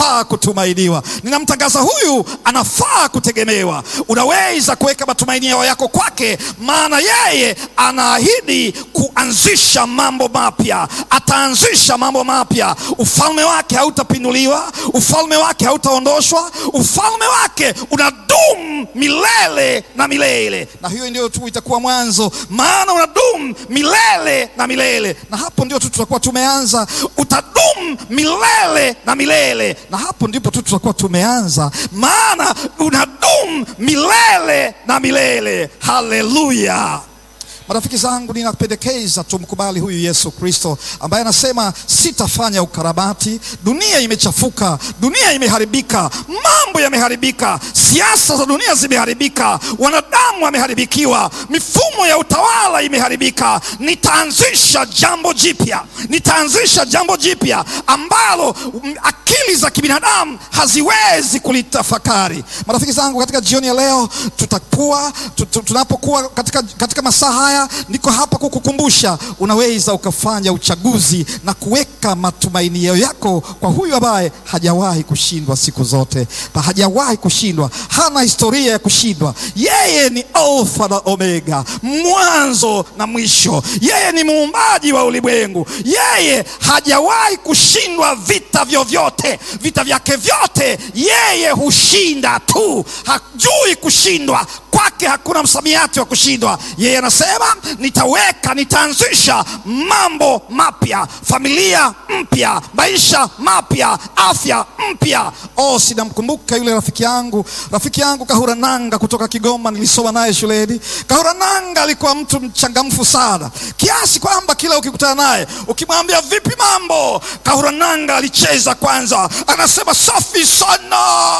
anafaa kutumainiwa, ninamtangaza huyu anafaa kutegemewa. Unaweza kuweka matumaini yako kwake, maana yeye anaahidi kuanzisha mambo mapya. Ataanzisha mambo mapya. Ufalme wake hautapinduliwa, ufalme wake hautaondoshwa, ufalme wake unadumu milele na milele, na hiyo ndio tu itakuwa mwanzo, maana unadumu milele na milele, na hapo ndio tu tutakuwa tumeanza. Utadumu milele na milele, na hapo ndipo tu tutakuwa tumeanza, maana unadumu milele na milele. Haleluya! Marafiki zangu, ninapendekeza tumkubali huyu Yesu Kristo ambaye anasema sitafanya ukarabati. Dunia imechafuka, dunia imeharibika, mambo yameharibika, siasa za dunia zimeharibika, wanadamu wameharibikiwa, mifumo ya utawala imeharibika. Nitaanzisha jambo jipya, nitaanzisha jambo jipya ambalo akili za kibinadamu haziwezi kulitafakari. Marafiki zangu, katika jioni ya leo tutakuwa tunapokuwa katika, katika masaa haya niko hapa kukukumbusha, unaweza ukafanya uchaguzi na kuweka matumaini yako kwa huyu ambaye hajawahi kushindwa siku zote, hajawahi kushindwa, hana historia ya kushindwa. Yeye ni Alfa na Omega, mwanzo na mwisho. Yeye ni muumbaji wa ulimwengu. Yeye hajawahi kushindwa vita vyovyote, vita vyake vyote yeye hushinda tu, hajui kushindwa kwake hakuna msamiati wa kushindwa. Yeye anasema nitaweka, nitaanzisha mambo mapya, familia mpya, maisha mapya, afya mpya. Oh, sinamkumbuka yule rafiki yangu, rafiki yangu Kahura Nanga kutoka Kigoma, nilisoma naye shuleni. Kahura Nanga alikuwa mtu mchangamfu sana, kiasi kwamba kila ukikutana naye ukimwambia vipi mambo, Kahura Nanga alicheza kwanza, anasema safi sana,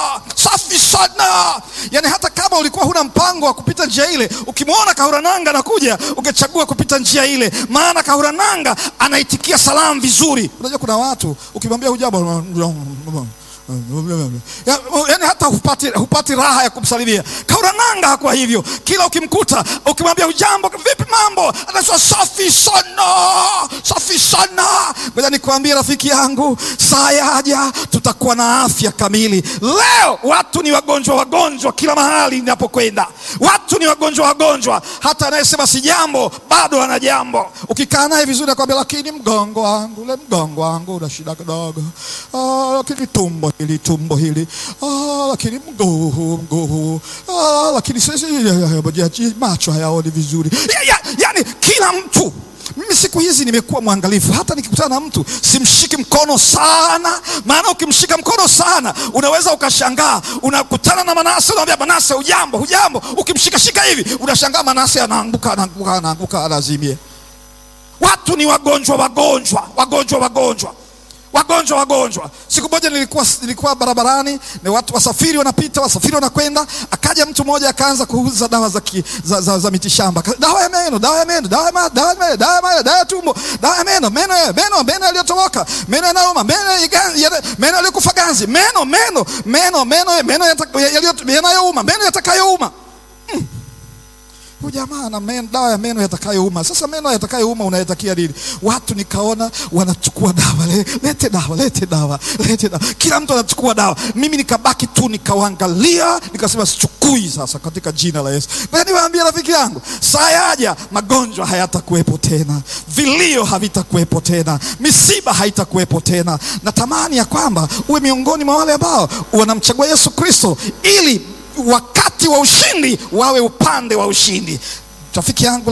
safi sana. Yani hata kama ulikuwa huna mpango wa kupita njia ile, ukimwona Kahura Nanga anakuja, ungechagua kupita njia ile, maana Kahura Nanga anaitikia salamu vizuri. Unajua kuna watu ukimwambia hujambo Ya, yani hata hupati, hupati raha ya kumsalimia. Kahura Nanga hakuwa hivyo. Kila ukimkuta ukimwambia ujambo, vipi mambo, anasema safi sana, safi sana. Ngoja nikwambie rafiki yangu, saa yaja tutakuwa na afya kamili. Leo watu ni wagonjwa wagonjwa, kila mahali ninapokwenda watu ni wagonjwa wagonjwa. Hata anayesema si jambo bado ana jambo. Ukikaa naye vizuri, nakwambia lakini mgongo wangu, ule mgongo wangu una shida kidogo, ah, lakini tumbo hili tumbo hili ah, lakini mguu huu mguu huu ah, lakini sisi macho hayaoni vizuri ya, ya, yani kila mtu mimi siku hizi nimekuwa mwangalifu, hata nikikutana na mtu simshiki mkono sana, maana ukimshika mkono sana unaweza ukashangaa. Unakutana na Manase, unamwambia Manase, hujambo, hujambo. Ukimshika shika hivi unashangaa Manase anaanguka, anaanguka, anaanguka, anazimia. Watu ni wagonjwa, wagonjwa, wagonjwa, wagonjwa wagonjwa wagonjwa. Siku moja nilikuwa, nilikuwa barabarani na watu wasafiri wanapita, wasafiri wanakwenda, akaja mtu mmoja akaanza kuuza dawa za, ki, za, za, za mitishamba, dawa ya meno, dawa ya meno, dawa ya meno, dawa ya meno, dawa ya dawa ya tumbo, dawa ya meno, meno meno meno yaliyotoboka, meno yanauma, meno meno yaliyokufa ganzi, meno meno meno meno meno yanayouma, meno yatakayouma hmm. Huyu jamaa ana meno, dawa ya meno yatakayouma. Sasa meno yatakayouma unayatakia nini? Watu nikaona wanachukua dawa, le, lete dawa, lete dawa, lete dawa, kila mtu anachukua dawa. Mimi nikabaki tu nikawaangalia, nikasema sichukui sasa, katika jina la Yesu. Niwaambia rafiki yangu, saa yaja magonjwa hayatakuwepo tena, vilio havitakuwepo tena, misiba haitakuwepo tena. Natamani ya kwamba uwe miongoni mwa wale ambao wanamchagua Yesu Kristo ili wakati wa ushindi wawe upande wa ushindi. Rafiki yangu